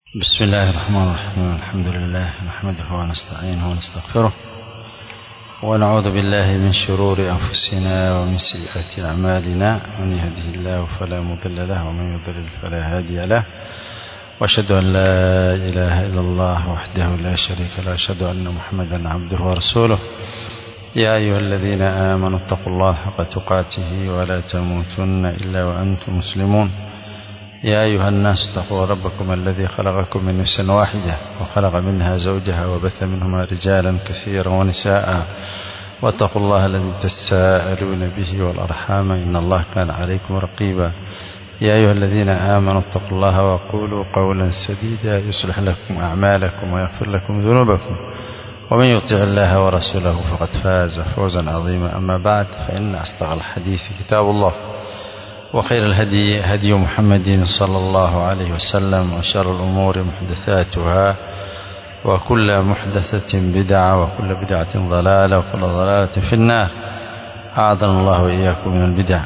بسم الله الرحمن الرحيم الحمد لله نحمده ونستعينه ونستغفره ونعوذ بالله من شرور أنفسنا ومن سيئات أعمالنا من يهده الله فلا مضل له ومن يضلل فلا هادي له وأشهد أن لا إله إلا الله وحده لا شريك له أشهد أن محمدا عبده ورسوله يا أيها الذين آمنوا اتقوا الله حق تقاته ولا تموتن إلا وأنتم مسلمون يا أيها الناس اتقوا ربكم الذي خلقكم من نفس واحدة وخلق منها زوجها وبث منهما رجالا كثيرا ونساء واتقوا الله الذي تساءلون به والأرحام إن الله كان عليكم رقيبا يا أيها الذين آمنوا اتقوا الله وقولوا قولا سديدا يصلح لكم أعمالكم ويغفر لكم ذنوبكم ومن يطع الله ورسوله فقد فاز فوزا عظيما أما بعد فإن أصدق الحديث كتاب الله وخير الهدي هدي محمد صلى الله عليه وسلم وشر الأمور محدثاتها وكل محدثة بدعة وكل بدعة ضلالة وكل ضلالة في النار أعاذنا الله وإياكم من البدع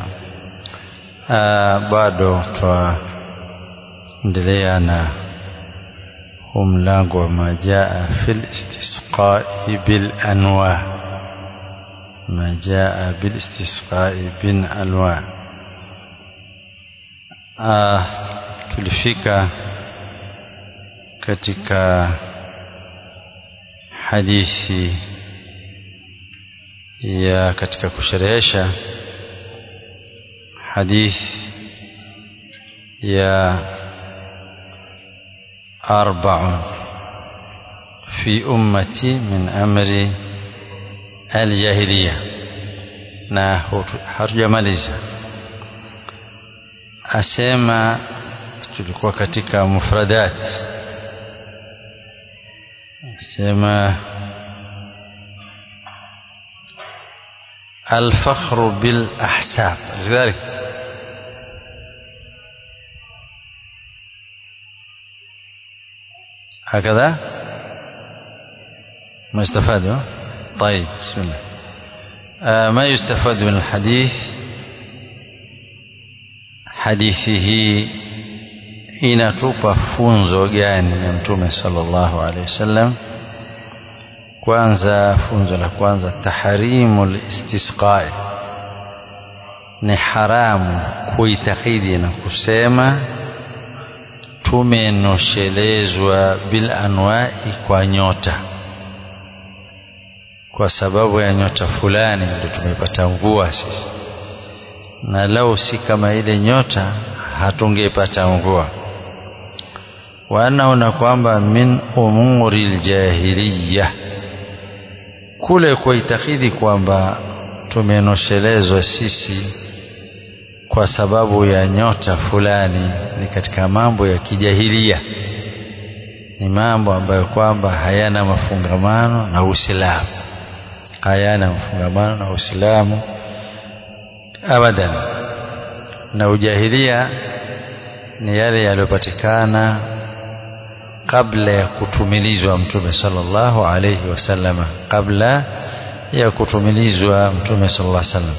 bado twaendelea na huu mlango wa majaa fil istisqai bil anwa majaa bil istisqai bin anwa ah, tulifika katika hadithi ya katika kusherehesha hadithi ya arbaun fi ummati min amri aljahiliya na hatujamaliza asema tulikuwa katika mufradat asema الفخر بالأحساب لذلك هكذا ما يستفاد طيب بسم الله آه ما يستفاد من الحديث hadithi hii inatupa funzo gani ya mtume sallallahu alaihi wasallam kwanza funzo la kwanza tahrimul istisqai ni haramu kuitakidi na kusema tumenoshelezwa bil anwai kwa nyota kwa sababu ya nyota fulani ndio tumepata mvua sisi na lau si kama ile nyota hatungepata mvua wa annahu na kwamba min umuri ljahiliya kule kuitakidi kwamba tumenoshelezwa sisi kwa sababu ya nyota fulani ni katika mambo ya kijahilia ni mambo ambayo kwamba hayana mafungamano na Uislamu hayana mafungamano na Uislamu abadan na ujahilia ni yale yaliyopatikana kabla ya kutumilizwa mtume sallallahu alayhi wasallama kabla ya kutumilizwa mtume sallallahu alayhi wasallam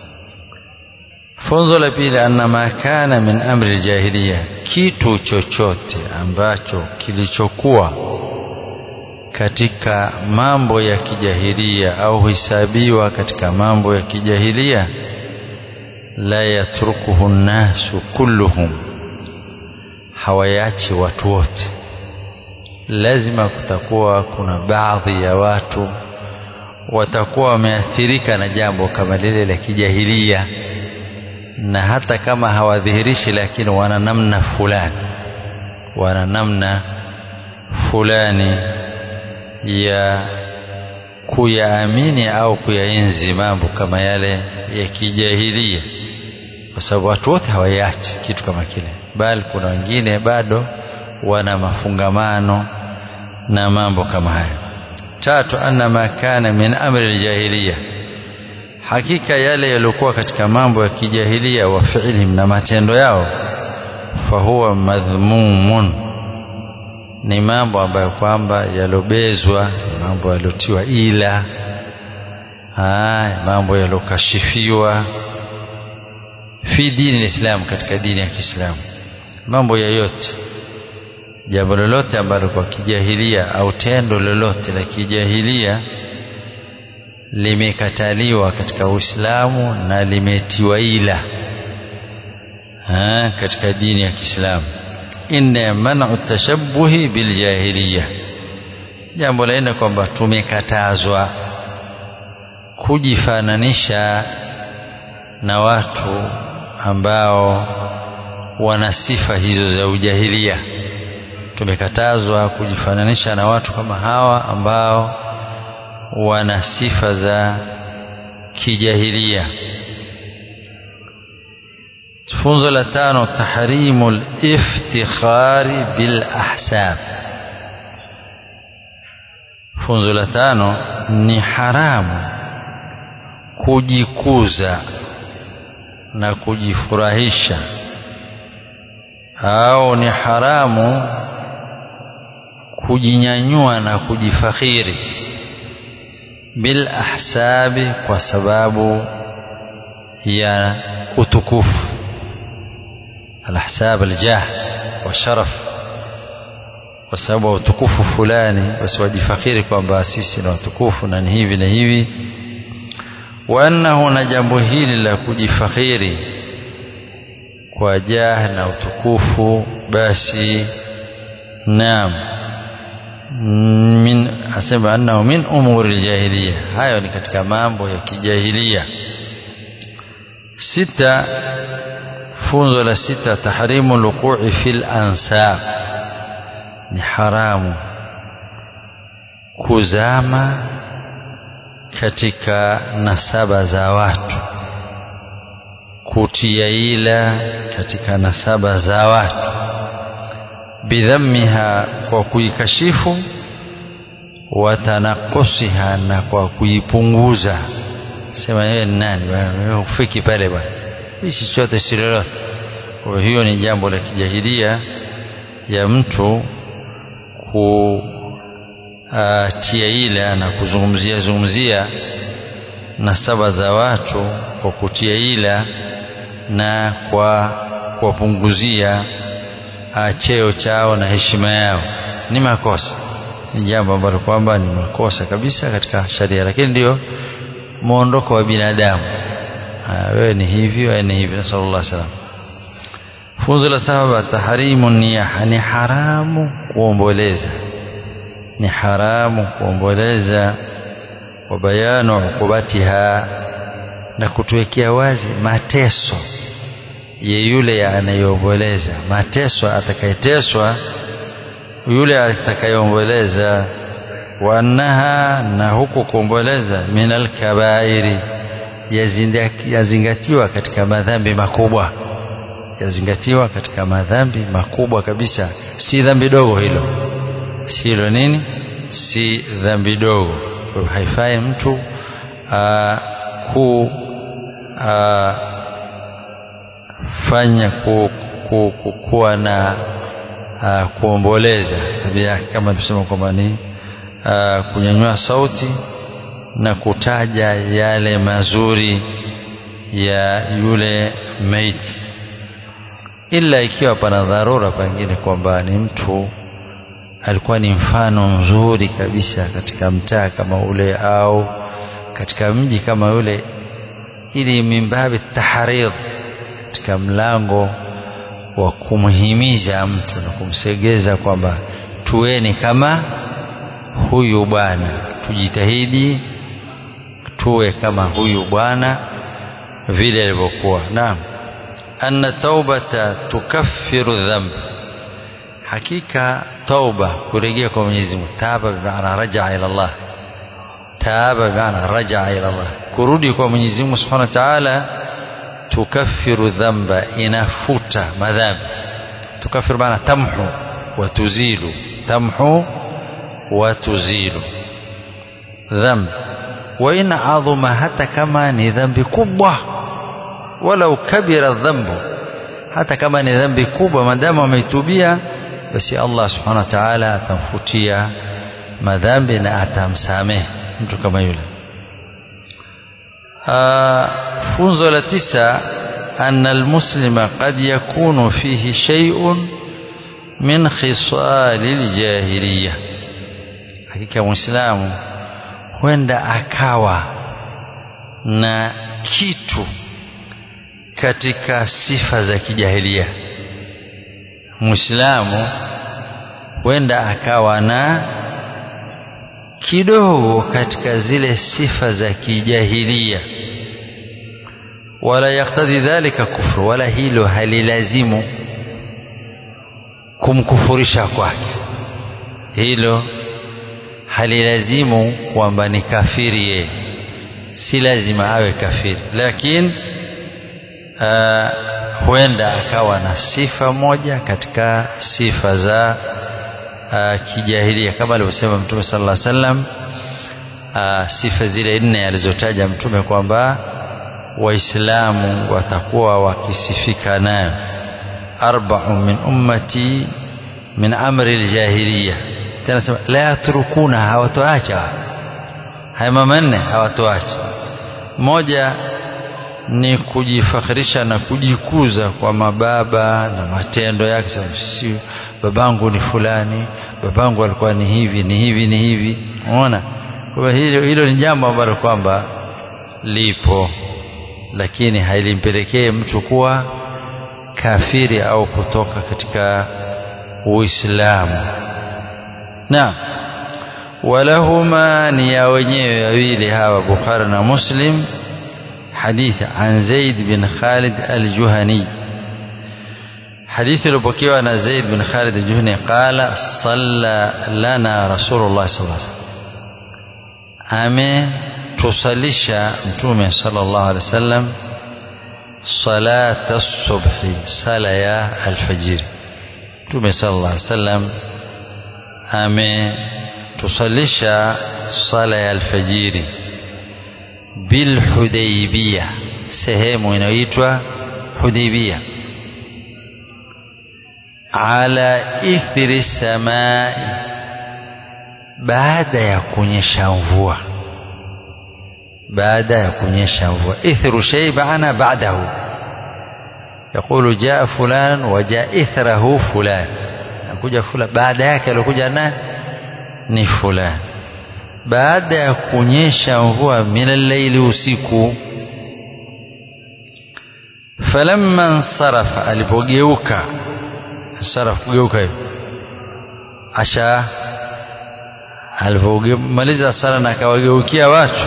funzo la pili anna ma kana min amri jahiliya kitu chochote ambacho kilichokuwa katika mambo ya kijahilia au hisabiwa katika mambo ya kijahilia la yatrukuhu nnasu kulluhum hawayachi watu wote lazima kutakuwa kuna baadhi ya watu watakuwa wameathirika na jambo kama lile la kijahilia na hata kama hawadhihirishi lakini wana namna fulani wana namna fulani ya kuyaamini au kuyaenzi mambo kama yale ya kijahilia kwa sababu watu wote hawaiachi kitu kama kile bali kuna wengine bado wana mafungamano na mambo kama haya tatu anna ma kana min amri aljahiliya hakika yale yaliokuwa katika mambo ya kijahilia wa fi'lihim na matendo yao fahuwa madhmumun ni mambo ambayo kwamba yalobezwa mambo yaliotiwa ila haya mambo yalokashifiwa fi dini lislam katika dini ya Kiislamu mambo yoyote jambo lolote ambalo kwa kijahilia au tendo lolote la kijahilia limekataliwa katika Uislamu na limetiwa ila ha, katika dini ya Kiislamu inna man'u tashabbuhi biljahiliya jambo la nne kwamba tumekatazwa kujifananisha na watu ambao wana sifa hizo za ujahilia tumekatazwa kujifananisha na watu kama hawa ambao wana sifa za kijahilia funzo la tano tahrimu liftikhari bil ahsab funzo la tano ni haramu kujikuza na kujifurahisha au ni haramu kujinyanyua na kujifakhiri bil ahsabi kwa sababu ya utukufu alahsab aljah wa sharaf kwa sababu utukufu fulani basi wajifakhiri kwamba sisi ni watukufu na ni hivi na hivi wa annahu na jambo hili la kujifakhiri kwa jah na utukufu basi naam min asema annahu min umuri aljahiliya hayo ni katika mambo ya kijahilia sita funzo la sita tahrimu luqui fil ansab ni haramu kuzama katika nasaba za watu kutia ila katika nasaba za watu bidhammiha kwa kuikashifu watanakusiha na kwa kuipunguza sema yeye ni nani wewe ufiki pale bwana hichi chote si lolote kwa hiyo ni jambo la kijahilia ya mtu kutia ila na kuzungumzia zungumzia nasaba za watu kwa kutia ila na kwa kuwapunguzia cheo chao na heshima yao ni makosa ni jambo ambalo kwamba ni makosa kabisa katika sharia lakini ndio muondoko wa binadamu wewe ni hivi wewe ni hivi nasallallahu alaihi wasallam funzo la saba tahrimu niyaha ni haramu kuomboleza ni haramu kuomboleza wa bayanu ukubatiha na kutuwekea wazi mateso ya yule anayeomboleza mateso atakayeteswa yule atakayeomboleza wa annaha na huku kuomboleza min alkabairi yazingatiwa katika madhambi makubwa yazingatiwa katika madhambi makubwa kabisa si dhambi dogo hilo si hilo nini si dhambi dogo haifai mtu aa, ku aa, fanya ku, ku, ku, kuwa na uh, kuomboleza tabia yake kama tusema kwamba ni uh, kunyanyua sauti na kutaja yale mazuri ya yule maiti ila ikiwa pana dharura pengine kwamba ni mtu alikuwa ni mfano mzuri kabisa katika mtaa kama ule au katika mji kama ule ili mimbabi tahrir katika mlango wa kumhimiza mtu na kumsegeza kwamba tuweni kama huyu bwana tujitahidi tuwe kama huyu bwana vile alivyokuwa naam anna taubata tukaffiru dhamb hakika tauba kurejea kwa Mwenyezi Mungu taba bimaana rajaa ila Allah taba bimaana rajaa ila Allah kurudi kwa Mwenyezi Mungu Subhanahu wa Ta'ala tukaffiru dhamba inafuta madhambi tukaffiru maana tamhu wa tuzilu tamhu wa tuzilu dhambi wa in adhuma hata kama ni dhambi kubwa walau kabira dhambu hata kama ni dhambi kubwa maadamu ameitubia basi Allah subhanahu wa ta'ala atamfutia madhambi na atamsamehe mtu kama yule funzo la tisa anna almuslima qad yakunu fihi shay'un min khisali ljahiliya hakika mwislamu huenda akawa na kitu katika sifa za kijahilia mwislamu huenda akawa na kidogo katika zile sifa za kijahilia wala yaktadhi dhalika kufru wala hilo halilazimu kumkufurisha kwake hilo halilazimu kwamba ni kafiri yeye si lazima awe kafiri lakini uh, huenda akawa na sifa moja katika sifa za uh, kijahilia kama alivyosema mtume sallallahu alaihi wasallam uh, sifa zile nne alizotaja mtume kwamba waislamu watakuwa wakisifika nayo arba'u min ummati min amri aljahiliya tena sema la yatrukuna hawatoacha haya mama nne hawatoacha moja ni kujifakhirisha na kujikuza kwa mababa na matendo yake si babangu ni fulani babangu alikuwa ni hivi ni hivi ni hivi unaona kwa hilo hilo ni jambo ambalo kwamba lipo lakini halimpelekee mtu kuwa kafiri au kutoka katika uislamu na walahuma ni ya wenyewe wawili hawa bukhari na muslim حديث عن زيد بن خالد الجهني حديث لبكيو عن زيد بن خالد الجهني قال صلى لنا رسول الله صلى الله عليه وسلم أمي تصليش متومي صلى الله عليه وسلم صلاة الصبح صلاة الفجر متومي صلى الله عليه وسلم أمي تصليش صلاة الفجر bilhudaibia sehemu inayoitwa hudaibia ala ithri samai baada ya kunyesha mvua baada ya kunyesha mvua ithru shay maana ba'dahu يقول جاء فلان وجاء إثره فلان nakuja fulani baada yake alikuja na ni fulani baada ya kunyesha mvua minalaili usiku falamma nsarafa alipogeuka saraf kugeuka hivi asha alipomaliza sala na akawageukia watu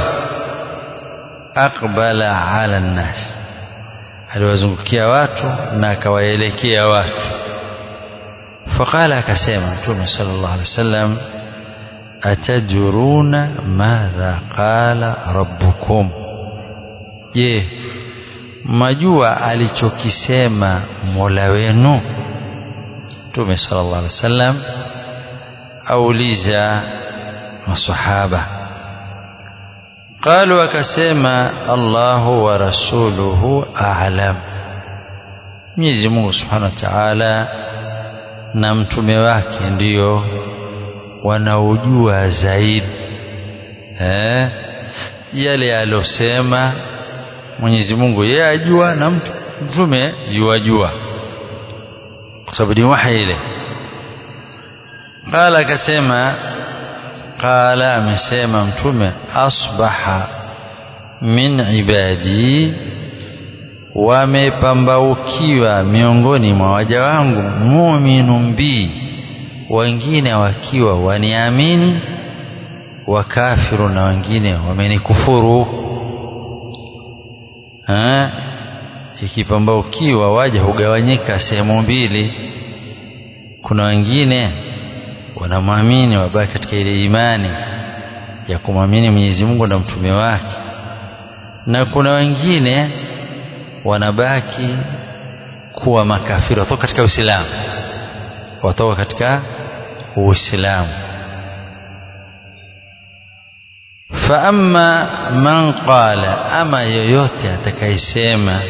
aqbala ala nnas aliwazungukia watu na akawaelekea watu faqala akasema mtume sallallahu alaihi wasallam atadruna madha qala rabbukum je majua alichokisema mola wenu mtume sallallahu alaihi wasallam auliza masahaba qalu akasema Allahu wa rasuluhu a'lam Mwenyezi Mungu Subhanahu wa Ta'ala na mtume wake ndiyo wanaojua zaidi eh yale alosema Mwenyezi Mungu yeye ajua na mtu mtume yuajua kwa sababu ni wahi ile qala akasema qala amesema mtume asbaha min ibadi wamepambaukiwa miongoni mwa waja wangu mu'minun bi wengine wakiwa waniamini wakafiru na wengine wamenikufuru ikipambaukiwa waja hugawanyika sehemu mbili kuna wengine wanamwamini wabaki katika ile imani ya kumwamini Mwenyezi Mungu na mtume wake na kuna wengine wanabaki kuwa makafiri watoka katika Uislamu watoka katika Uislamu fa amma man qala ama yoyote atakayesema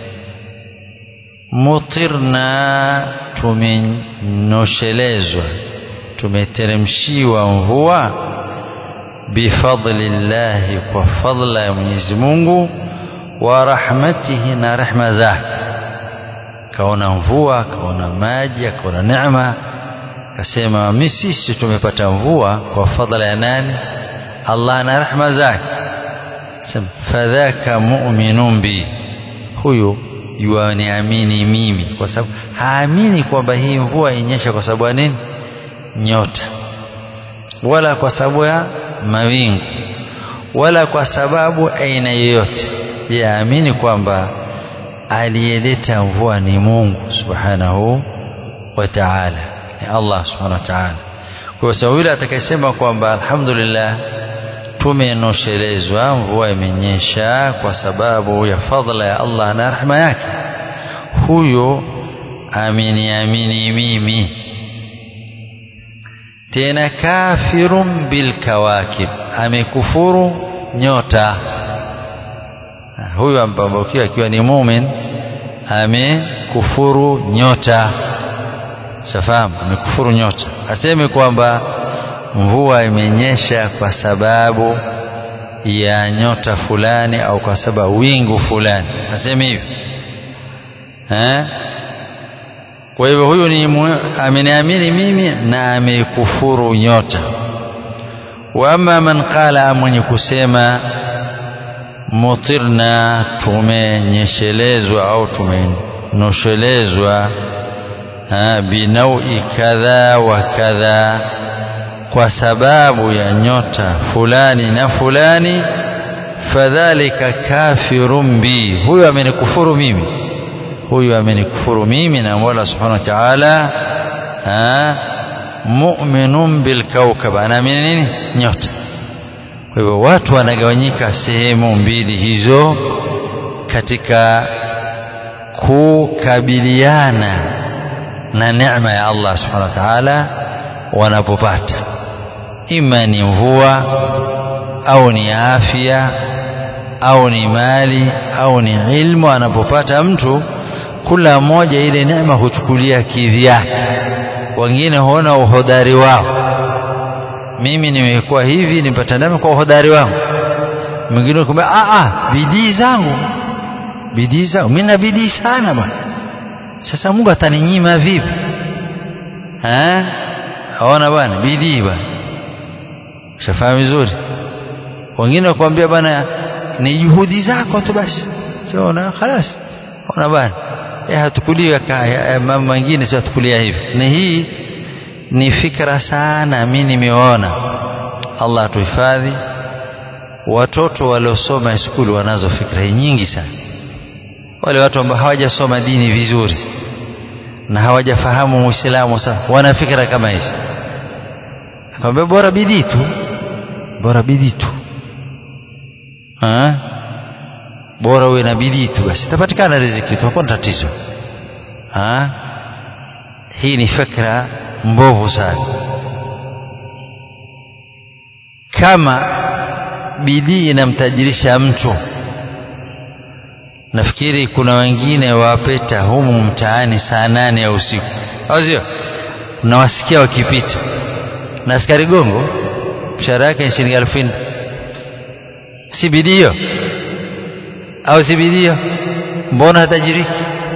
mutirna tumenyoshelezwa tumeteremshiwa mvua bifadlillahi kwa fadla ya Mwenyezi Mungu wa rahmatihi na rehma zake kaona mvua kaona maji akaona neema akasema mi sisi tumepata mvua kwa fadhila ya nani Allah na rahma zake sema fadhaka mu'minun bi huyu yuaniamini mimi kwa sababu haamini kwamba hii mvua inyesha kwa sababu ya nini nyota wala kwa sababu ya mawingu wala kwa sababu aina yoyote yaamini kwamba aliyeleta mvua ni Mungu subhanahu wa ta'ala ni Allah subhanahu wa ta'ala kwa sababu yule atakayesema kwamba alhamdulillah tumenoshelezwa mvua imenyesha kwa sababu ya fadhila ya Allah na rahma yake huyo ameniamini mimi tena kafirun bilkawakib amekufuru nyota huyu ambambokiwa akiwa ni mumin amekufuru nyota safahamu amekufuru nyota aseme kwamba mvua imenyesha kwa sababu ya nyota fulani au kwa sababu wingu fulani aseme hivi eh kwa hivyo huyu ni ameniamini mimi na amekufuru nyota wa amma man qala mwenye kusema mutirna tumenyeshelezwa au tumenoshelezwa binaui kadha wa kadha kwa sababu ya nyota fulani na fulani fadhalika kafirun bi huyu amenikufuru mimi huyu amenikufuru mimi na Mola Subhanahu wa Ta'ala mu'minun bil kawkab anaamini nini nyota kwa hivyo watu wanagawanyika sehemu mbili hizo katika kukabiliana na neema ya Allah Subhanahu wa Ta'ala wanapopata ima ni mvua au ni afya au ni mali au ni ilmu anapopata mtu kula mmoja ile neema huchukulia kivyake wengine huona uhodari wao mimi nimekuwa hivi nipata neema kwa uhodari wangu mwingine kumbe a a bidii zangu bidii zangu mimi na bidii sana bwana sasa Mungu ataninyima vipi eh aona bwana bidii bwana shafahamu vizuri wengine wakwambia bwana ni juhudi zako tu basi unaona خلاص ona bwana eh hatukulia mambo mengine sio hatukulia hivi na hii ni fikra sana mimi nimeona Allah tuhifadhi watoto waliosoma skuli wanazo fikra nyingi sana wale watu ambao hawajasoma dini vizuri na hawajafahamu Uislamu sana wana fikra kama hizi akamwambia bora bidii tu bora bidii tu ha bora uwe na bidii tu basi tapatikana riziki tu hakuna tatizo ha hii ni fikra mbovu sana kama bidii inamtajirisha mtu nafikiri kuna wengine wapeta humu mtaani saa nane ya usiku au sio nawasikia wakipita na askari gongo mshahara yake ni shilingi elfu nne si bidii hiyo au si bidii hiyo mbona hatajiriki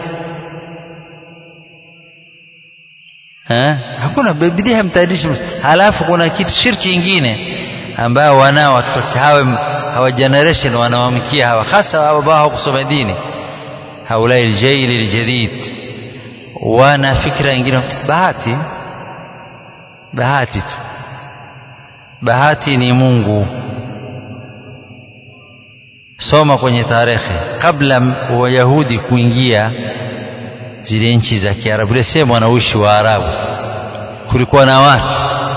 ha? hakuna bidii hamtajirishi halafu kuna kitu shirki ingine ambao wanao watoto hawa hawa generation wanawamkia hawa hasa ambao hawakusoma dini haulai aljaili aljadid wana fikra nyingine bahati bahati tu bahati ni Mungu soma kwenye tarehe kabla wayahudi kuingia zile nchi za Kiarabu ile sehemu wanaishi Waarabu kulikuwa na watu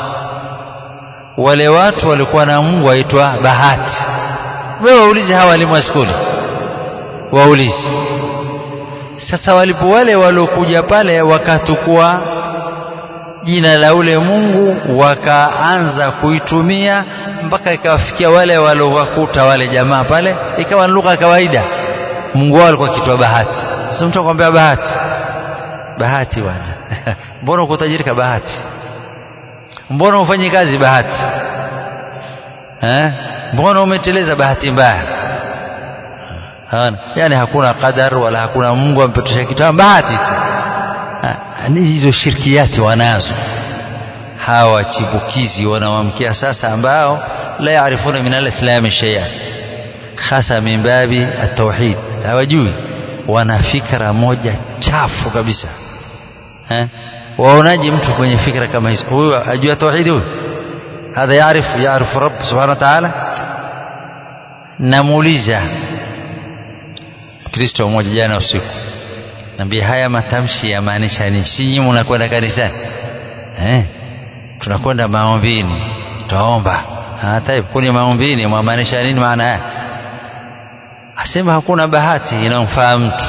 wale watu walikuwa na Mungu aitwa bahati wewe waulize hawa walimu wa skuli waulize sasa walipo wale waliokuja pale wakatukua jina la ule Mungu wakaanza kuitumia mpaka ikawafikia wale waliowakuta wale jamaa pale ikawa lugha kawaida Mungu wao alikuwa kitwa bahati sasa mtu akwambia bahati bahati bwana mbona uko tajirika bahati mbona ufanye kazi bahati eh mbona umeteleza bahati mbaya hana yani hakuna qadar wala hakuna Mungu ampetusha kitu bahati tu ni hizo shirkiati wanazo hawa chipukizi wanawamkia sasa ambao la yaarifuna min alislami shay'a hasa min babi at-tauhid hawajui wana fikra moja chafu kabisa eh waonaje mtu kwenye fikra kama hizo huyu ajua tauhid huyu hadha yaarifu yaarifu rabb subhanahu wa ta'ala namuuliza Kristo mmoja jana usiku Naambia haya matamshi yamaanisha nini? Si nyinyi mnakwenda kanisani eh? Tunakwenda maombini, tutaomba. Hata kuni maombini mwamaanisha nini maana yake? Asema hakuna bahati inamfaa mtu,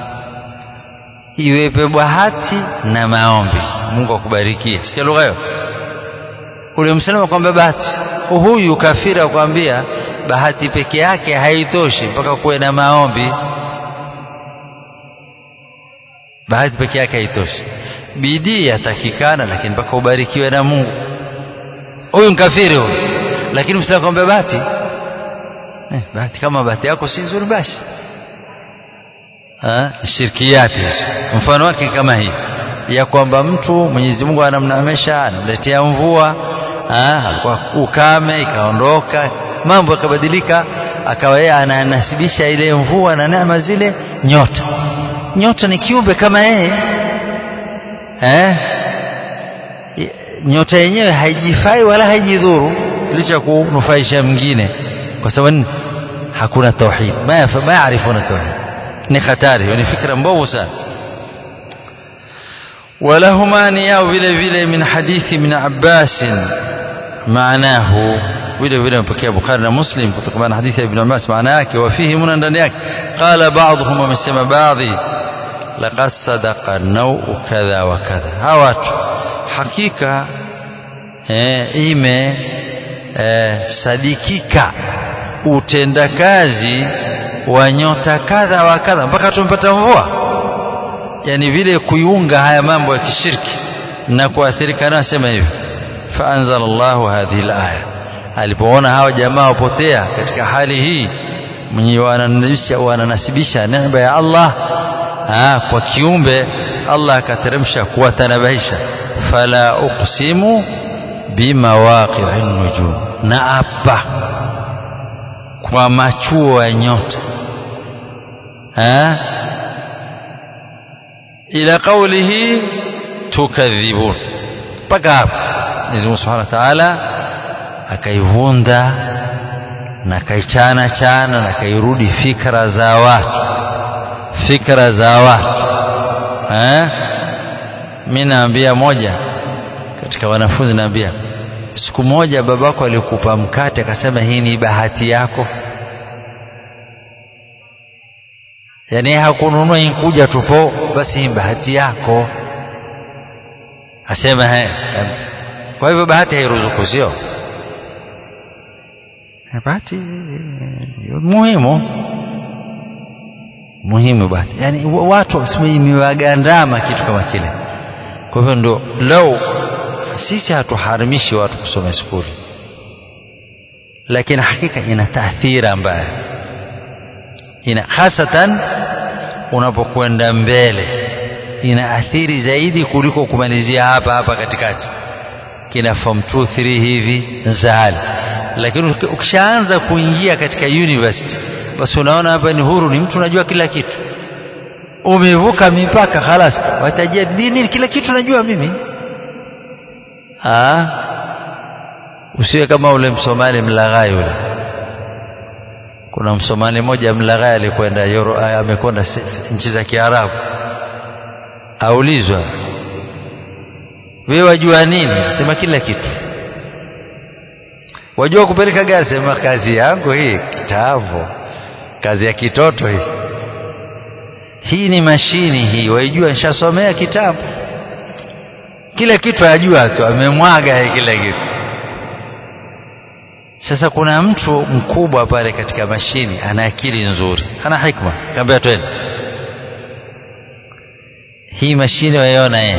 iwepe bahati na maombi. Mungu akubarikie. Sikia lugha hiyo. Ule msema kwamba bahati, huyu kafiri akwambia bahati peke yake haitoshi mpaka kuwe na maombi bahati peke yake haitoshi bidii yatakikana lakini mpaka ubarikiwe na Mungu huyu mkafiri huyu lakini msitaka kwamba bahati eh, bahati kama bahati yako si nzuri basi shirkiati hizo mfano wake kama hii ya kwamba mtu Mwenyezi Mungu anamnamesha anamletea mvua alikuwa ukame ikaondoka mambo yakabadilika akawa yeye ananasibisha ile mvua na neema zile nyota nyota ni kiumbe kama yeye eh? nyota yenyewe haijifai wala haijidhuru licha kunufaisha mwingine kwa sababu hakuna tauhid ma yaarifuna tauhid ni hatari ni fikra mbovu sana ولهما نياو vile vile min hadithi min Abbas maanahu vile vile mpokea Bukhari na Muslim kutokana na hadithi ya Ibn Abbas maana yake wafihi muna ndani yake qala ba'dhum wamesema baadhi laqad sadaqa nau'u kadha wa kadha hawa watu hakika eh, ime eh, sadikika utendakazi wa nyota kadha wa kadha mpaka tumpata mvua yani vile kuiunga haya mambo ya kishirki na kuathirika nayo sema hivi faanzala Allahu hadhihi alaya alipoona hawa jamaa wapotea katika hali hii mwenye wananasibisha wananasibisha neema ya Allah aa, kwa kiumbe Allah akateremsha kuwatanabahisha fala uqsimu bimawaqi'i nujum na apa kwa machuo ya nyota ila qawlihi tukadhibun mpaka hapo Mwenyezi Mungu Subhanahu wa Ta'ala akaivunda na kaichana chana na kairudi fikra za watu fikra za watu eh mimi naambia moja katika wanafunzi naambia siku moja babako alikupa mkate akasema hii ni bahati yako yani hakununua inkuja tupo basi hii bahati yako asema he kwa hivyo bahati hairuzuku sio bahati muhimu muhimu bahati yani watu imewagandama kitu kama kile kwa hivyo ndio lau sisi hatuharimishi watu kusoma skuli lakini hakika ina taathira mbaya ina hasatan unapokwenda mbele ina athiri zaidi kuliko kumalizia hapa hapa katikati kina form 2 3 hivi zahali lakini ukishaanza kuingia katika university basi unaona hapa ni huru ni mtu unajua kila kitu umevuka mipaka halas watajia dini kila kitu najua mimi ah usiwe kama ule msomali mlaghai ule kuna msomali mmoja mlaghai alikwenda amekwenda nchi za Kiarabu aulizwa wewe wajua nini sema kila kitu wajua kupeleka gari sema kazi yangu hii kitambo kazi ya kitoto hii hii ni mashini hii waijua nishasomea kitabu kila kitu ajua tu amemwaga kila kitu sasa kuna mtu mkubwa pale katika mashini ana akili nzuri ana hikma kaambia twende hii mashini waiona yeye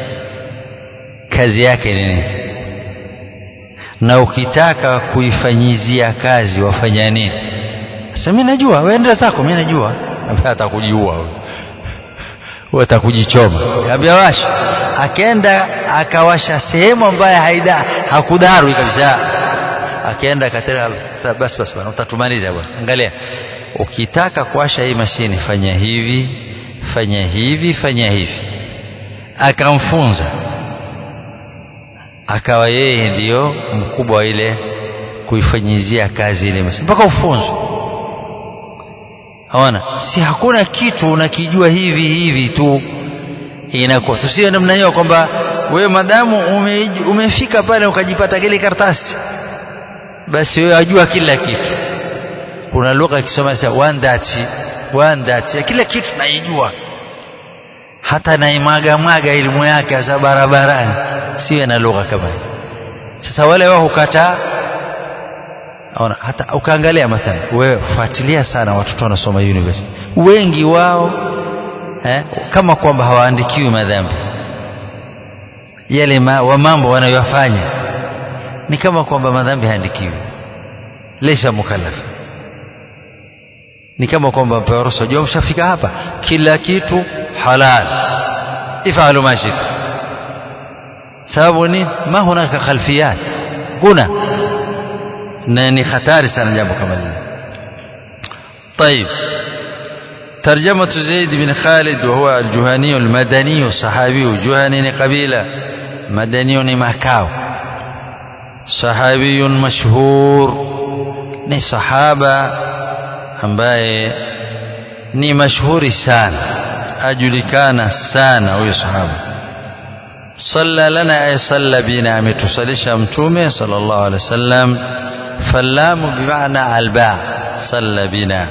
kazi yake ni nini na ukitaka kuifanyizia kazi wafanya nini sasa mimi najua wewe nenda zako mimi najua atakujiua wewe atakujichoma kaambia washa akaenda akawasha sehemu ambayo haida hakudarwi kabisa akaenda akatera basi basi bwana utatumaliza bwana angalia ukitaka kuwasha hii mashine fanya hivi fanya hivi fanya hivi akamfunza akawa yeye ndiyo mkubwa wa ile kuifanyizia kazi ile mashine mpaka ufunzwe haona si hakuna kitu unakijua hivi hivi tu inakuwa tusiwe namna hiyo kwamba wewe madamu ume, umefika pale ukajipata kile karatasi basi wewe wajua kila kitu kuna lugha ikisoma sasa one that one that kila kitu naijua hata naimwaga mwaga elimu yake hasa barabarani siwe na lugha kama hiyo sasa wale wao hukataa Ona, hata ukaangalia mathalan wewe fuatilia sana watoto wanasoma university wengi wao eh, kama kwamba hawaandikiwi madhambi yale ma, wa mambo wanayofanya ni kama kwamba madhambi haandikiwi leisha mukallaf ni kama kwamba mpewa ruhusa jua mshafika hapa kila kitu halal ifalu ma shitu sababu ni ma hunaka khalfiyat kuna na ni hatari sana jambo kama hili طيب ترجمة زيد بن خالد وهو الجهني المدني صحابي جهني قبيلة مدني مكاو صحابي مشهور ni sahaba ambaye ni mashuhuri sana ajulikana sana huyu sahaba صلى لنا أي صلى بنا ametusalisha mtume صلى الله عليه وسلم فاللام بمعنى الباء صلى بنا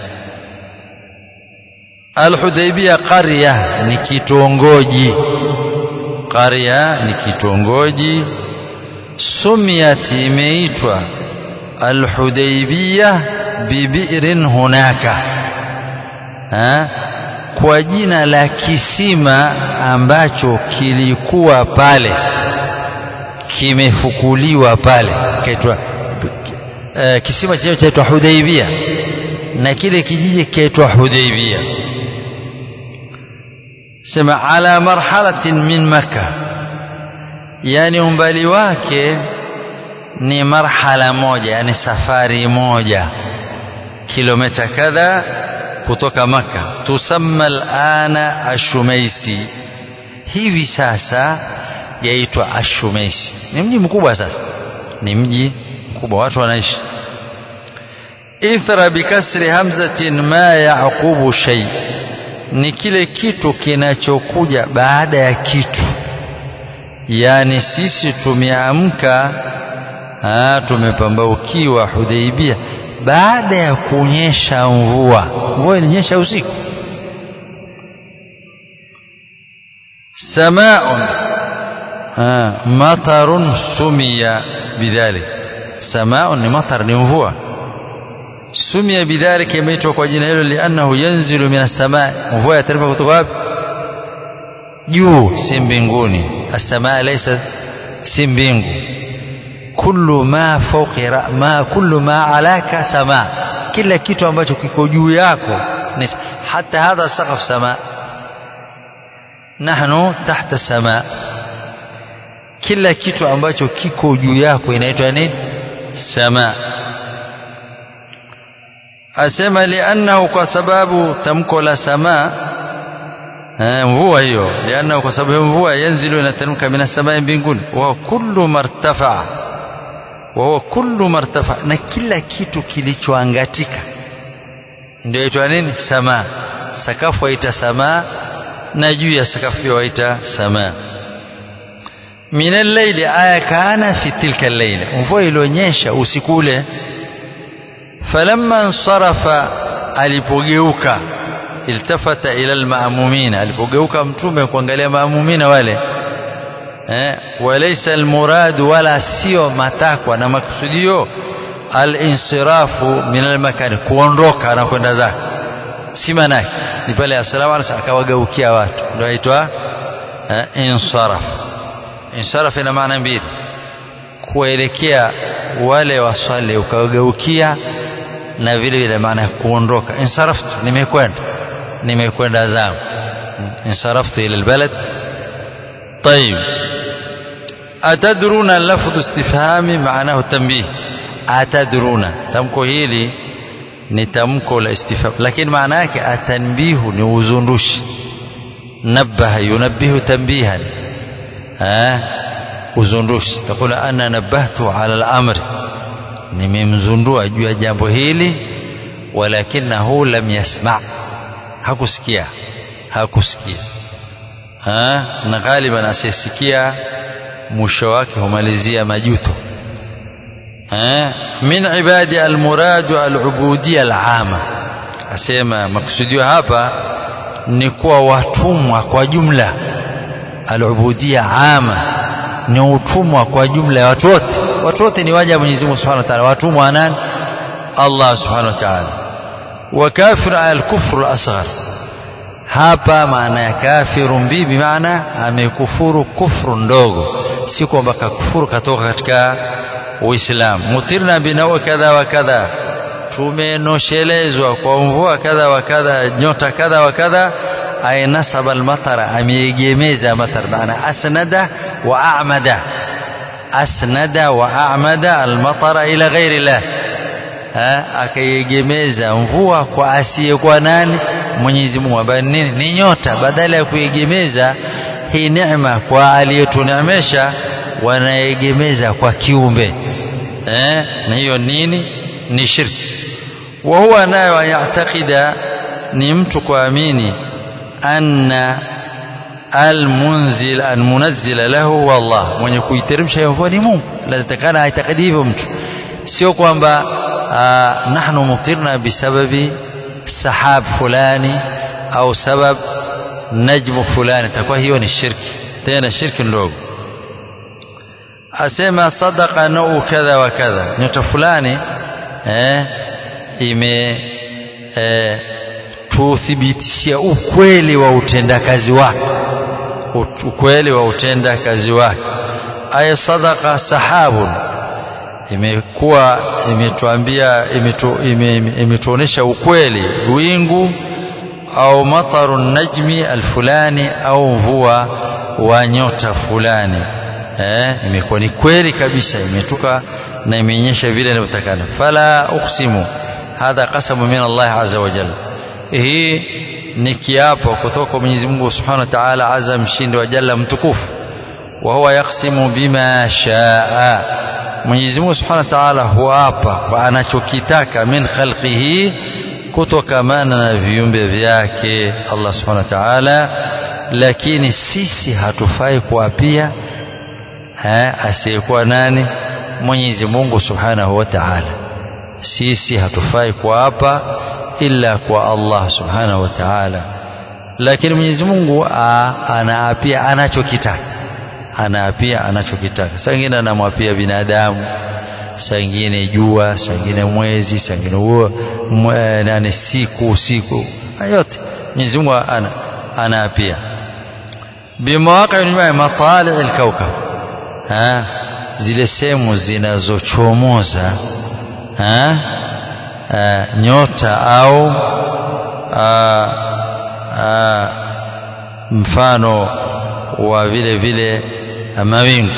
الحديبية قرية ni kitongoji قرية ni kitongoji سميت imeitwa الحديبية ببئر هناك ha? kwa jina la kisima ambacho kilikuwa pale kimefukuliwa pale kaitwa uh, kisima chenyewe chaitwa Hudaibia na kile kijiji kaitwa Hudaibia sema ala marhalatin min Makka yani umbali wake ni marhala moja yani safari moja kilomita kadha kutoka maka tusamma alana ashumaisi hivi sasa yaitwa ashumaisi ni mji mkubwa sasa ni mji mkubwa watu wanaishi ithra bikasri hamzatin ma yaqubu shay ni kile kitu kinachokuja baada ya kitu yani sisi tumeamka tumepambaukiwa Hudaibia baada ya kunyesha mvua mvua ilinyesha usiku samaun matarun sumia bidhalik samaun ni matar ni mvua sumia bidhalik imeitwa kwa jina hilo liannahu yanzilu min as-samaa mvua yateremka kutoka wapi juu si mbinguni as-samaa laysa si mbingu kullu ma fawqi ma kullu ma alaka sama kila kitu ambacho kiko juu yako ni hata hadha saqaf sama nahnu tahta sama kila kitu ambacho kiko juu yako inaitwa nini sama asema liannahu kwa sababu tamko la sama mvua hiyo liannahu kwa sababu mvua yanzilu inateremka minas samai mbinguni wa kullu martafa wahuwa kullu martafa na kila kitu kilichoangatika ndio itwa nini samaa sakafu waita samaa na juu ya sakafu pia waita samaa min al-layli aya kana fi tilka al-layla mvua ilionyesha usiku ule falamma ansarafa alipogeuka iltafata ila al-ma'mumina alipogeuka mtume kuangalia maamumina wale eh, walaysa almuradu wala sio matakwa na makusudio alinsirafu min almakani kuondoka na kwenda zake si manake ni pale assalamu alaykum akawageukia watu ndio aitwa eh, insaraf insaraf ina maana mbili kuelekea wale waswali ukawageukia na vile vile maana ya kuondoka insaraftu nimekwenda nimekwenda zangu insaraftu ila albalad طيب أتدرون لفظ استفهام معناه تنبيه أتدرون تمكو هيلي ni tamko la istifham lakini maana yake atanbihu ni uzundushi nabaha yunabbihu tanbihan eh uzundushi takula ana nabahtu ala al-amri nimemzundua juu ya jambo hili walakinahu lam yasma hakusikia hakusikia ha na ghaliban asisikia mwisho wake humalizia majuto ha min ibadi almuradu alubudiyya alama asema makusudio hapa ni kuwa watumwa kwa jumla alubudiyya ama ni utumwa kwa jumla ya watu wote watu wote ni waja Mwenyezi Mungu Subhanahu wa Ta'ala watumwa wa nani Allah Subhanahu wa Ta'ala wa kafir al-kufr al-asghar hapa maana ya kafiru bibi maana amekufuru kufru ndogo si kwamba kakufuru katoka katika Uislamu mutirna binawa kadha wa kadha tumenoshelezwa kwa mvua kadha wa kadha nyota kadha wa kadha ay nasaba almatara ameegemeza matar maana asnada wa a'mada asnada wa a'mada almatara ila ghairi Allah akaiegemeza mvua kwa asiyekuwa nani Mwenyezi Mungu ambaye nini ni nyota badala ya kuegemeza hii neema kwa aliyetuneemesha wanaegemeza kwa kiumbe eh na hiyo nini ni shirki wa huwa nayo yaatakida ni mtu kuamini anna almunzil almunazzila lahu wallah mwenye kuiteremsha hiyo mvua ni Mungu lazima aitakidi hivyo mtu sio kwamba nahnu mutirna bisababi sahab fulani au sabab najmu fulani takuwa hiyo ni shirki tena shirki ndogo asema sadaqa nau kadha wa kadha nyota fulani eh, ime eh, tuthibitishia ukweli wa utendakazi wake ukweli wa utendakazi wake aya sadaqa sahabun imekuwa imetuambia imetuonesha ukweli wingu au mataru najmi alfulani au mvua wa nyota fulani eh, imekuwa ni kweli kabisa imetuka na imeonyesha vile inavyotakana fala uqsimu hadha qasamu min Allah azza wa jalla hii ni kiapo kutoka kwa Mwenyezi Mungu Subhanahu wa Ta'ala azza mshindi wa jalla mtukufu wa huwa yaqsimu bima shaa Mwenyezi Mungu Subhanahu wa Ta'ala huapa kwa anachokitaka min khalqihi kutokamana na viumbe vyake Allah Subhanahu wa Ta'ala lakini sisi hatufai kuapia asiyekuwa nani Mwenyezi Mungu Subhanahu wa Ta'ala sisi hatufai kuapa ila kwa Allah Subhanahu wa Ta'ala lakini Mwenyezi Mungu anaapia anachokitaka anaapia anachokitaka saa ingine anamwapia binadamu saa ingine jua saa ingine mwezi saa ingine huo nane siku siku yote Mwenyezi Mungu ana anaapia bimawaqi matali alkaukab ha zile sehemu zinazochomoza ha nyota au a, a, mfano wa vile vile mawingu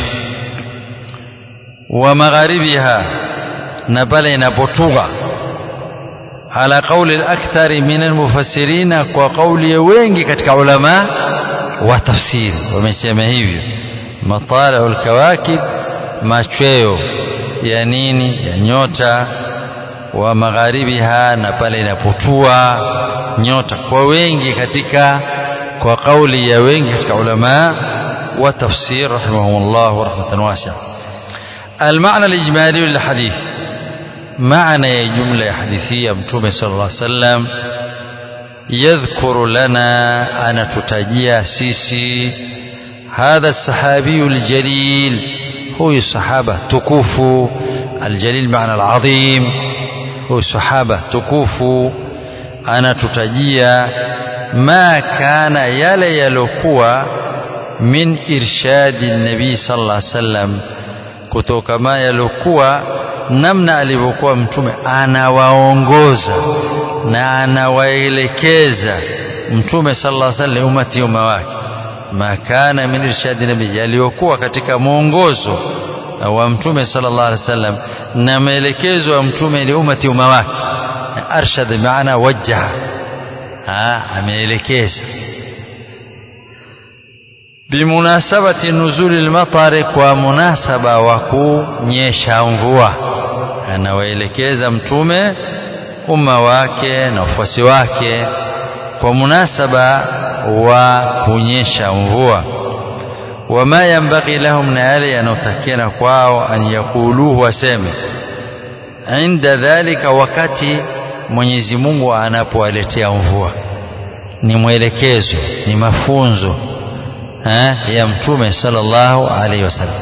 wa magharibiha na pale inapotuga ala qauli al-akthari min al-mufassirina kwa kauli ya wengi katika ulama wa tafsiri wamesema hivyo matala al-kawakib machweo ya nini ya nyota wa magharibiha na pale inapotua nyota kwa wengi katika kwa kauli ya wengi katika ulama wa tafsir rahimahumullah rahmatan wasi'a المعنى الإجمالي للحديث معنى جملة حديثية متومة صلى الله عليه وسلم يذكر لنا أنا تتجيا سيسي هذا الصحابي الجليل هو الصحابة تكوفوا الجليل معنى العظيم هو الصحابة تكوفوا أنا تتجيا ما كان يلي يلقوا من إرشاد النبي صلى الله عليه وسلم kutokama yaliokuwa namna alivyokuwa mtume anawaongoza na anawaelekeza mtume sallallahu alaihi wasallam umati umma wake ma kana min irshadi nabii yaliyokuwa katika mwongozo wa mtume sallallahu alaihi wasallam na maelekezo ya mtume li umati umma wake arshad maana wajjaha ameelekeza bimunasabati nuzuli lmatari kwa munasaba wa kunyesha mvua anawaelekeza mtume umma wake na wafuasi wake kwa munasaba wa kunyesha mvua wama yambaghi lahum na yale yanayotakiana kwao an yaquluhu waseme inda dhalika wakati Mwenyezi Mungu anapowaletea mvua ni mwelekezo ni mafunzo eh, ya mtume sallallahu alaihi wasallam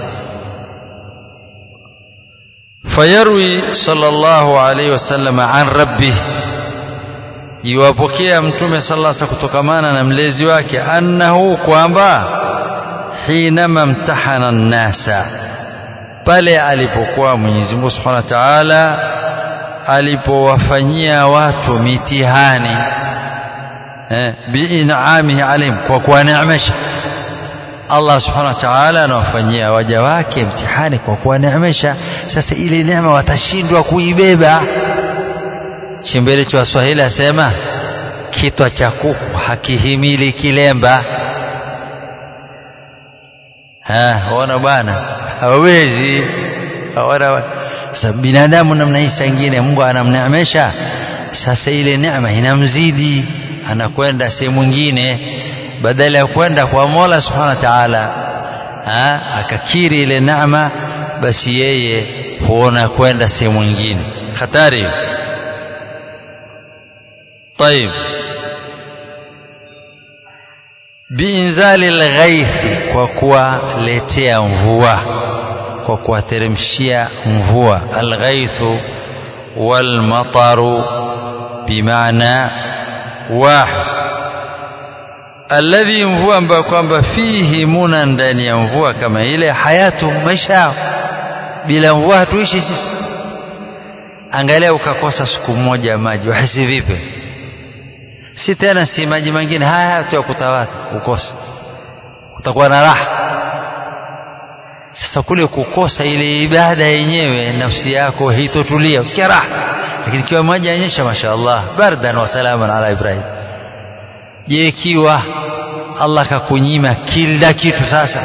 fayarwi sallallahu alaihi wasallam an rabbih iwapokea mtume sallallahu alaihi kutokamana na mlezi wake annahu kwamba hinama mtahana nnasa pale alipokuwa Mwenyezi Mungu Subhanahu wa Ta'ala alipowafanyia watu mitihani eh, biinamihi alaihim kwa kuwaneemesha Allah subhanahu wa ta'ala anawafanyia waja wake mtihani kwa kuwaneemesha sasa ile neema watashindwa kuibeba chimbele cha Waswahili asema kitwa cha kuku hakihimili kilemba ha ona bwana hawawezi hawana sasa binadamu namna hii ingine Mungu anamneemesha sasa ile neema inamzidi anakwenda sehemu nyingine badala ya kwenda kwa Mola Subhanahu wa Ta'ala akakiri ile neema basi yeye huona kwenda sehemu nyingine hatari طيب biinzali lghaithi kwa kuwaletea mvua kwa kuwateremshia mvua alghaithu walmataru bimaana wahid alladhi mvua ambayo kwamba fihi muna ndani ya mvua kama ile hayatu maisha yao bila mvua hatuishi sisi angalia ukakosa siku moja maji wahisi vipi si tena si maji mengine haya haya tu ya kutawadha ukosa utakuwa na raha sasa kule kukosa ile ibada yenyewe nafsi yako haitotulia usikia raha lakini ikiwa maji yanyesha mashaallah bardan wa salaman ala ibrahim je ikiwa Allah kakunyima kila kitu sasa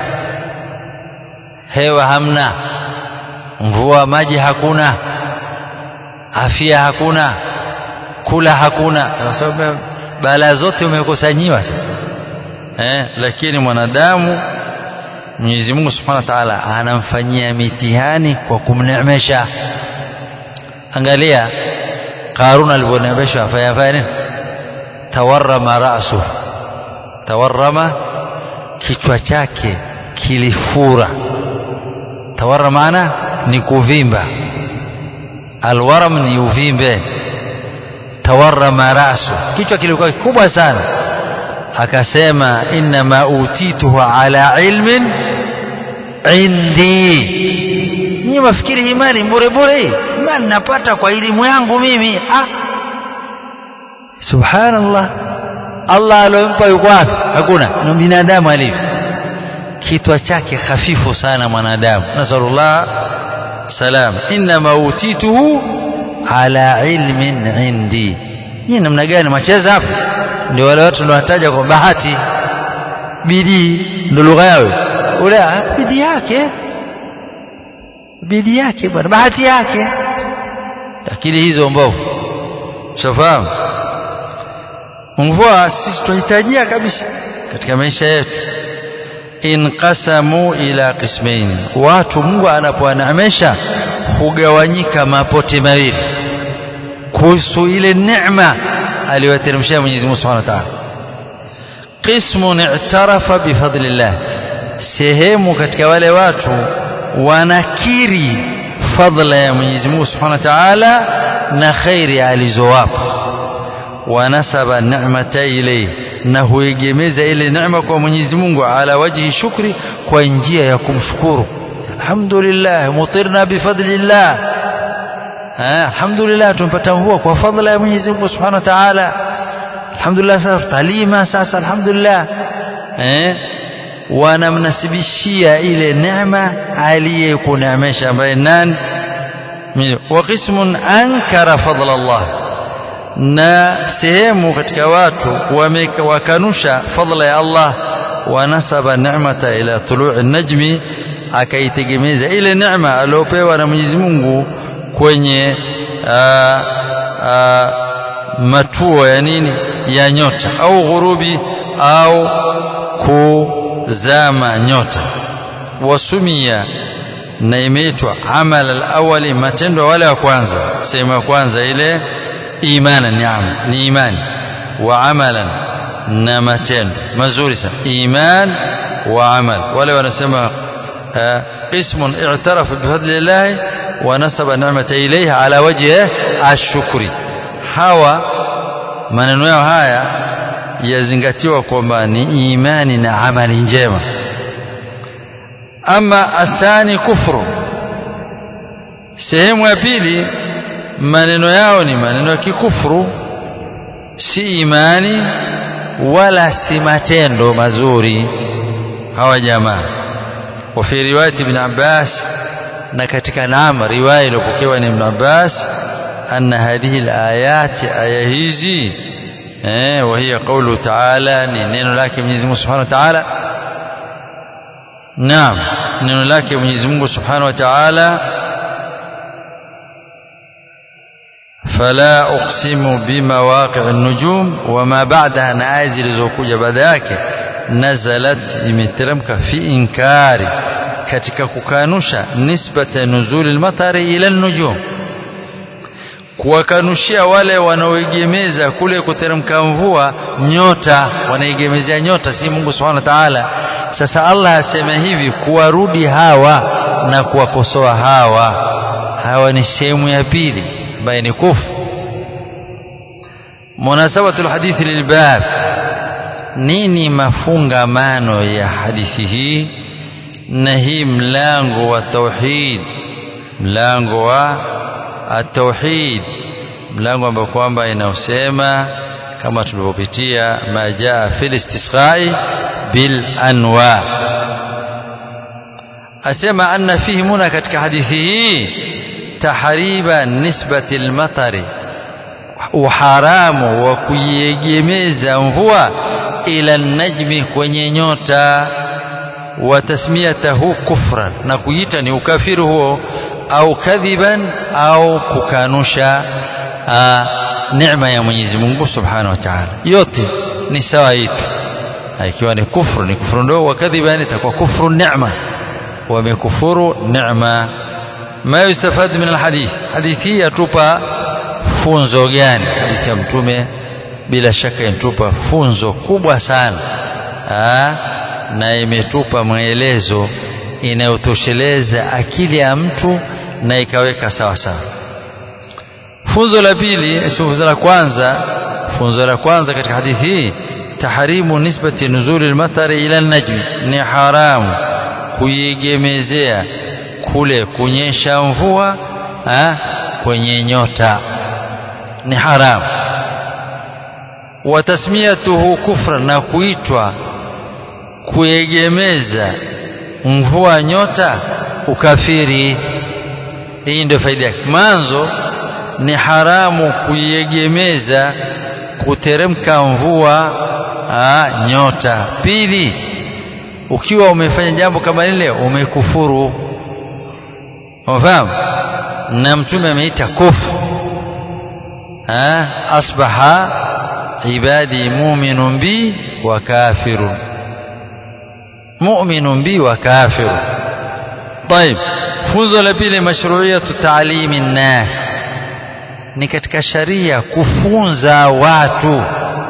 hewa hamna mvua maji hakuna afya hakuna kula hakuna kwa sababu balaa zote umekusanyiwa sasa eh lakini mwanadamu Mwenyezi Mungu Subhanahu wa Ta'ala anamfanyia mitihani kwa kumneemesha angalia Qarun alivyoneemeshwa afanya nini tawarrama ra'su tawarrama kichwa chake kilifura tawarrama maana ni kuvimba alwaram ni uvimbe tawarrama rasu kichwa kilikuwa kikubwa sana akasema inma utituhu ala ilmin indi ni mafikiri imani bure bure imani napata kwa elimu yangu mimi ah subhanallah Allah aliyompa yuko wapi hakuna ni binadamu alivyo kitwa chake hafifu sana mwanadamu nasallallahu salam inma utituhu ala ilmin indi ni namna gani macheza hapo ndio wale watu ndio wataja kwa bahati bidii ndio lugha yao ule bidii yake bidii yake bwana bahati yake lakini hizo mbovu shafahamu mvua sisi tunahitajia kabisa katika maisha yetu inqasamu ila qismain watu Mungu anapowaneemesha hugawanyika mapote mawili kuhusu ile neema aliyoteremshia Mwenyezi Mungu Subhanahu wa Ta'ala qismun i'tarafa bifadlillah sehemu katika wale watu wanakiri fadla ya Mwenyezi Mungu Subhanahu wa Ta'ala na khairi alizowapa wanasaba ni'mata ilayhi na huegemeza ile neema kwa Mwenyezi Mungu ala wajhi shukri kwa njia ya kumshukuru alhamdulillah mutirna bifadlillah alhamdulillah tumepata mvua kwa fadla ya Mwenyezi Mungu Subhanahu wa Ta'ala alhamdulillah sasa talima sasa alhamdulillah eh wanamnasibishia ile neema aliyekuneemesha ambaye nani wa qismun ankara fadla Allah na sehemu katika watu wakanusha fadla ya Allah wanasaba neemata ila tului najmi akaitegemeza ile neema aliyopewa na Mwenyezi Mungu kwenye aa, aa, matuo ya nini ya nyota au ghurubi au kuzama nyota wasumia na imeitwa amal alawali matendo wale wa kwanza sehemu ya kwanza ile imana ni amal ni imani wa amalan na matendo mazuri sana iman wa amal wale wanasema qismun i'tarafa bifadlillahi wa nasaba ni'mata ilayhi ala wajhi ashukri hawa maneno yao haya yazingatiwa kwamba ni imani na amali njema ama athani kufru sehemu ya pili maneno yao ni maneno ya kikufru si imani wala si matendo mazuri hawa jamaa wa fi riwayati ibn Abbas na katika naam riwaya iliyopokewa ni ibn Abbas anna hadhihi alayat aya hizi eh wa hiya qawlu ta'ala ni neno lake Mwenyezi Mungu Subhanahu wa Ta'ala naam neno lake Mwenyezi Mungu Subhanahu wa Ta'ala فلا أقسم بمواقع النجوم وما بعدها نآية zilizokuja baada yake nazalat imeteremka fi inkari katika kukanusha nisbata nuzuli almatari ila nujum kuwakanushia wale wanaoegemeza kule kuteremka mvua nyota wanaegemezea nyota si Mungu Subhanahu wa Ta'ala sasa Allah asema hivi kuwarudi hawa na kuwakosoa hawa hawa ni sehemu ya pili ambaye ni kufu munasabatul hadithi lilbab nini mafungamano ya hadithi hii na hii mlango wa tauhid mlango wa at-tauhid mlango ambao kwamba inaosema kama tulivyopitia majaa fil istisqai bil anwa asema anna fihi muna katika hadithi hii tahriba nisbati almatari uharamu wa kuiegemeza mvua ila najmi kwenye nyota wa tasmiyatahu kufran na kuita ni ukafiri huo au kadhiban au kukanusha neema ya Mwenyezi Mungu Subhanahu wa Ta'ala yote ni sawa hitu ikiwa ni kufru ni kufru ndogo wa kadhiban itakuwa kufru neema wamekufuru neema ما يستفاد من الحديث hadithi yatupa funzo gani hadithi ya mtume bila shaka inatupa funzo kubwa sana Aa, na imetupa maelezo inayotosheleza akili ya mtu na ikaweka sawa sawa funzo la pili funzo la kwanza funzo la kwanza katika hadithi hii taharimu nisbati nuzuli almatari ila najmi ni haramu kuiegemezea kule kunyesha mvua ha, kwenye nyota ni haramu wa tasmiyatuhu kufra na kuitwa kuegemeza mvua nyota ukafiri hii ndio faida yake mwanzo ni haramu kuiegemeza kuteremka mvua ha, nyota pili ukiwa umefanya jambo kama lile umekufuru unafahamu na mtume ameita kufu asbaha ibadi mu'minun bi wa kafirun mu'minun bi wa kafirun طيب funzo la pili mashru'iyatu ta'limi nnas ni katika sharia kufunza watu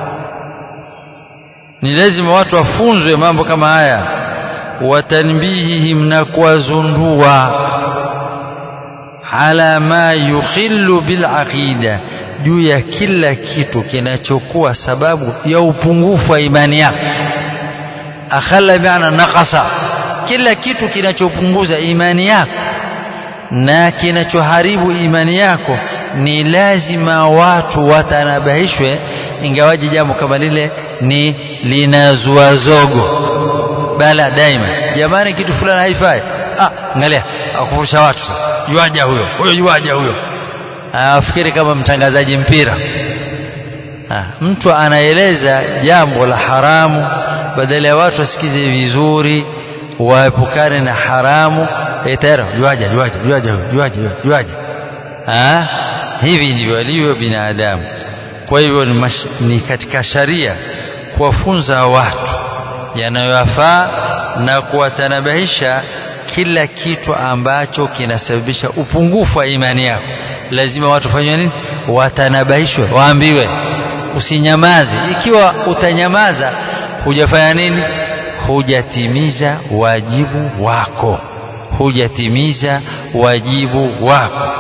ni lazima watu wafunzwe mambo kama haya watanbihihim na kuwazundua ala ma yukhillu bil aqida juu ya kila kitu kinachokuwa sababu ya upungufu wa imani yako akhala bi'ana naqasa kila kitu kinachopunguza imani yako na kinachoharibu imani yako ni lazima watu watanabahishwe ingawaji jambo kama lile ni linazua zogo bala daima jamani kitu fulani haifai ah angalia akufurusha watu sasa yuaja huyo huyo yuaja huyo afikiri kama mtangazaji mpira ha, mtu anaeleza jambo la haramu badala ya watu wasikize vizuri waepukane na haramu tayari yuaja yuaja yuaja yuaja yuaja ha hivi ndivyo walivyo binadamu kwa hivyo ni, mash, ni katika sharia kuwafunza watu yanayowafaa na kuwatanabahisha kila kitu ambacho kinasababisha upungufu wa imani yako lazima watu fanywe nini watanabahishwe waambiwe usinyamaze ikiwa utanyamaza hujafanya nini hujatimiza wajibu wako hujatimiza wajibu wako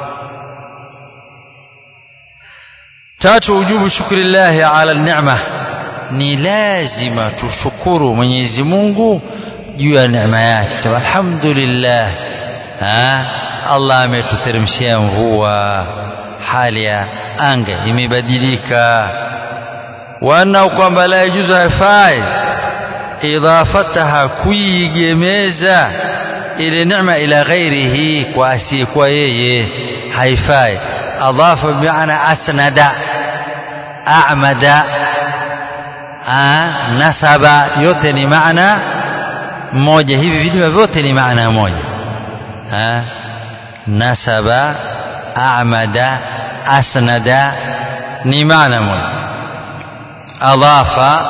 tatu ujubu shukrillahi ala neema ni lazima tushukuru Mwenyezi Mungu juu ya neema yake sema alhamdulillah ha Allah ametuteremshia mvua hali ya anga imebadilika wana kwamba la yajuzu haifai idafataha kuigemeza ile neema ila ghairihi kwa asiyekuwa yeye haifai adafa bimaana asnada amada nasaba yote ni maana moja hivi vilima vyote ni maana moja ha? nasaba amada asnada ni maana moja adafa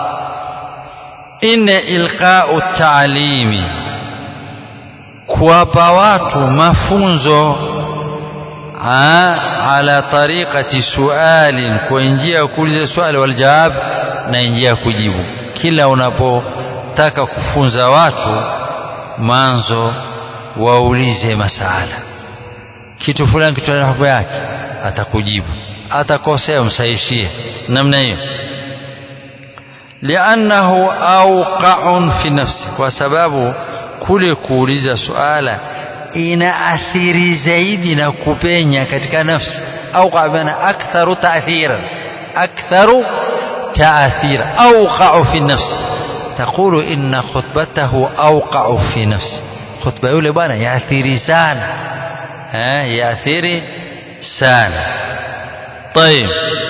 inne ilqau taalimi kuwapa watu mafunzo ala tariqati sualin kwa njia ya kuuliza swali wal jawab na njia ya kujibu kila unapotaka kufunza watu manzo waulize masala kitu fulani kitu na hukumu yake atakujibu atakosea msahishie namna hiyo liannahu awqa'un fi nafsi kwa sababu kule kuuliza suala inaathiri zaidi na kupenya katika nafsi au maana aktharu ta'thiran aktharu تأثير أوقع في النفس تقول إن خطبته أوقع في نفسي خطبة يقول بنا يأثيري سانا ها يأثيري سانا طيب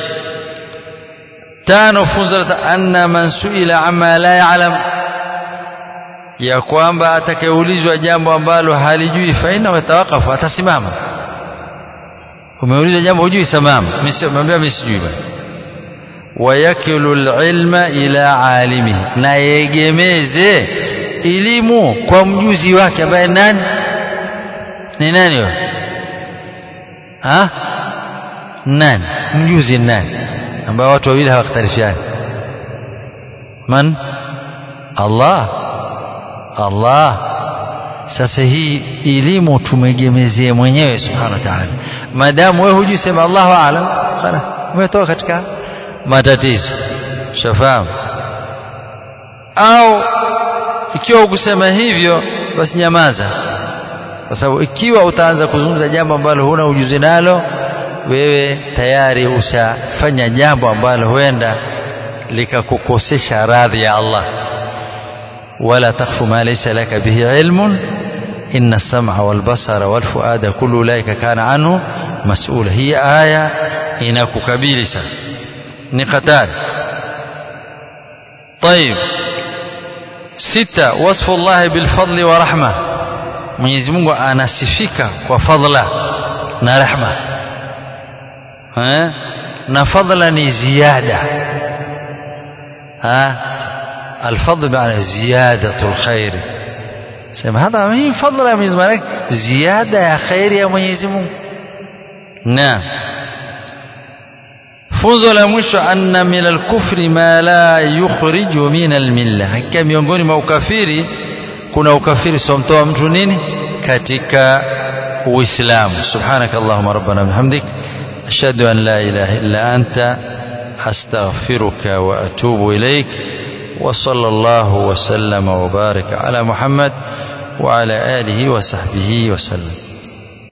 تانو فزرة أن من سئل عما لا يعلم ya kwamba atakayeulizwa jambo ambalo halijui faina watawakafu atasimama umeulizwa jambo hujui simama mwambia mimi sijui bwana wayakilu alilma ila alimihi na yegemeze elimu kwa mjuzi wake ambaye nani ni nani huyo ha nani mjuzi nani ambaye watu wawili hawakhtalifiani man Allah Allah sasa hii elimu tumegemezee mwenyewe subhanahu wa ta'ala maadamu wewe hujui sema Allahu aalam خلاص umetoka katika matatizo shafahamu au ikiwa ukusema hivyo basi nyamaza kwa sababu ikiwa utaanza kuzungumza jambo ambalo huna ujuzi nalo wewe tayari ushafanya jambo ambalo huenda likakukosesha radhi ya Allah wala takfu ma laysa laka bihi ilmun inna as-sam'a wal basara wal fuada kullu ulaika kana anhu mas'ula hii aya inakukabili sasa ni hatari طيب ستة وصف الله بالفضل ورحمة Mwenyezi Mungu anasifika kwa fadla na rehma eh na fadla ni ziada ha الفضل بمعنى زيادة الخير سمع هذا مين فضل يا Mwenyezi Mungu ziada ya khairi ya Mwenyezi Mungu naam funzo la mwisho anna min alkufri ma la yukhriju min almilla hakika miongoni mwa ukafiri kuna ukafiri somtoa mtu nini katika uislamu subhanaka allahumma rabbana bihamdik ashhadu an la ilaha illa anta astaghfiruka wa atubu ilaik وصلى الله وسلم وبارك على محمد وعلى آله وصحبه وسلم